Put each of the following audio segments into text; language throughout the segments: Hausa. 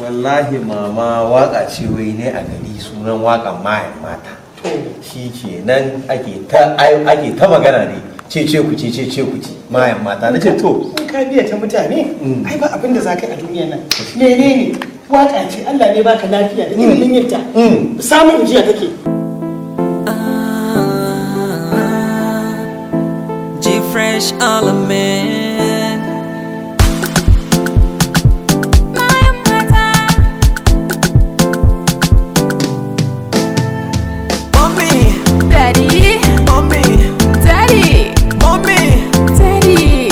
wallahi mama waka ce wai ne a gari sunan wakan mayan mata shi ke nan ake ta ai- ake ta magana ne ce ce ku ce ce ce ku ce mayan mata na ce to in ka biya ta mutane Mm. ai ba abin da za ka yi a duniyar nan menene waka ce Allah ne baka lafiya da ilimin yinta Mm. samun jiya take G Fresh Element. Mommy, Daddy, mommy, Daddy, mommy, Daddy,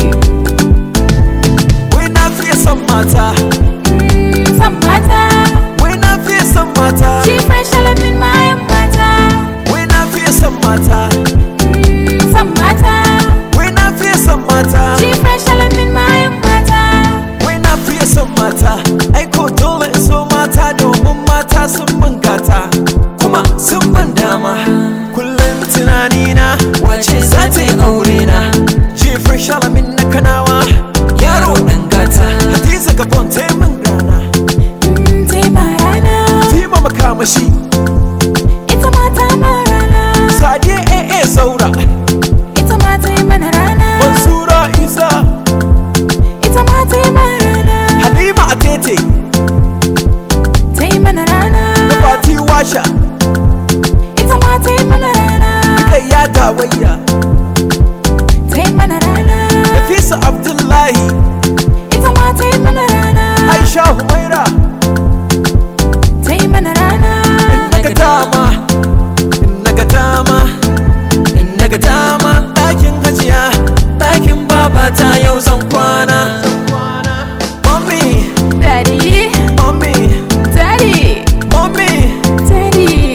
we not fear some matter. mm, some matter. We not fear some matter. She fresh element, my matter. We not fear some matter. Mm, some matter. We not fear some matter. She fresh element, my matter. We not fear some matter. Ai ko dole in so mata domin mata sun mun gata. Kuma sun ban dama. Kullum tunanina wace za ta yi aure na. Jefar shalamin na kanawa. Yaro ɗan gata. Hadiza gabon ta yi min rana. Mm, tai marana, Tima makamashi. ita mata marana, Sadiya AA Saura. ita mata yi mana rana, Mansura Isa. ita mata yi marana, Halima Atete. ta yi mana rana, Fati Washa. ita mata yi mana rana, Kai ya dawayya. ta yi mana rana, Nafisa Abdullahi. ita mata yi mana rana, Aisha Humaira. ta yi mana rana. naga dama naga dama naga dama ɗakin hajiya ɗakin babata yau zan kwana mommy Daddy, mommy Daddy, mommy Daddy,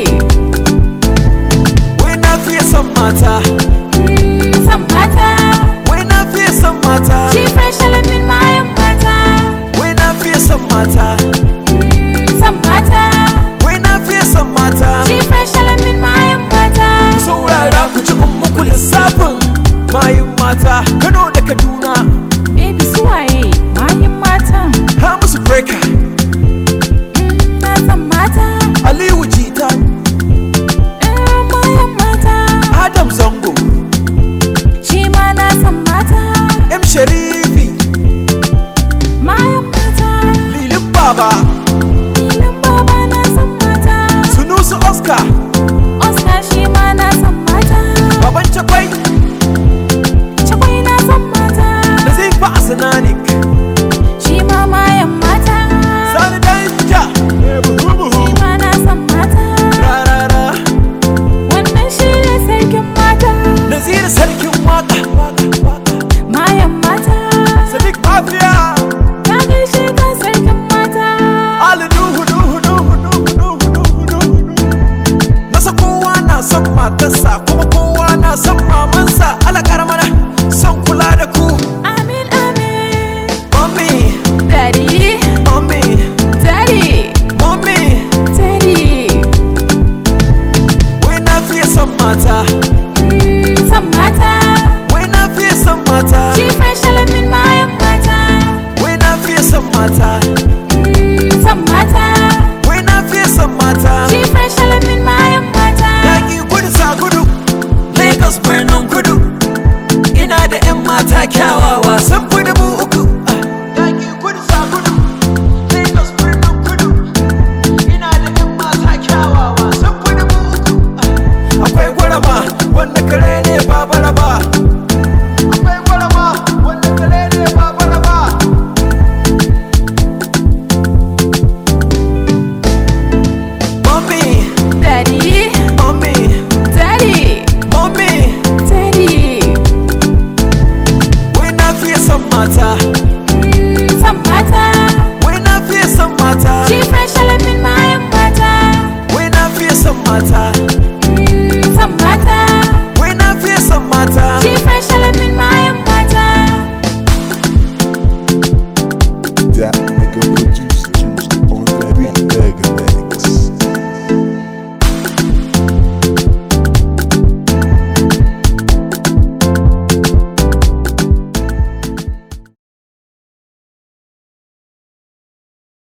wai na fiye son mata mm, some matter. wai na fiye son mata She fresh element, my matter. wai na fiye son mata Mm, some matter. wai na fiye son mata She fresh element, my matter. saurara ku ci muku lissafin mayun mata kano da kaduna Baby suwaye, mayin mata. ha musu breaker Mm, na san mata. aliyu jita Mm, mayin mata. adam zango Shi ma na san mata. M Sharifi, Mayin mata. Lilin Baba, Filin baba na san mata. Sunusu Oscar, Oscar shi ma na san mata. Baban Chakwai, Chakwai na san mata. Nazifa Asananik, Shi ma mayan mata. Sani Danja, Shi ma na san mata. Rarara, Wannan shi ne sarkin mata. Nazir Sarkin Waka, Mayan mata. Sadiq Mafia, Na gaishe ka sarkin mata. Ali Nuhu Nuhu Nuhu Nuhu Nuhu Nuhu Nuhu Nasa kowa na son matarsa kuma kowa na son mamansa ala karamana son kula da ku Amin amin. Mommy, Daddy, mommy, daddy, mommy daddy. Wai na fiye son mata Mm, san mata. Wai na fiye son mata Shi fresh element mayan mata. Wai na fiye son mata Mm, san mata. Wai na fiye son mata Shi fresh element mayan mata. Yaƙi kudu sa gudu Lagos birnin kudu Ina da 'yan mata kyawawa sun fi dubu uku Yaƙi kudu sa gudu Lagos birnin kudu Ina da 'yan mata kyawawa sun fi dubu uku Akwai gwarama wanda kare ne ba baraba Akwai gwarama wanda kare ne ba baraba Mommy, Daddy, mommy, daddy, mommy daddy. Wai na fiye son mata Mm, san mata. Wai na fiye son mata Shi fresh element mayan mata. Wai na fiye son mata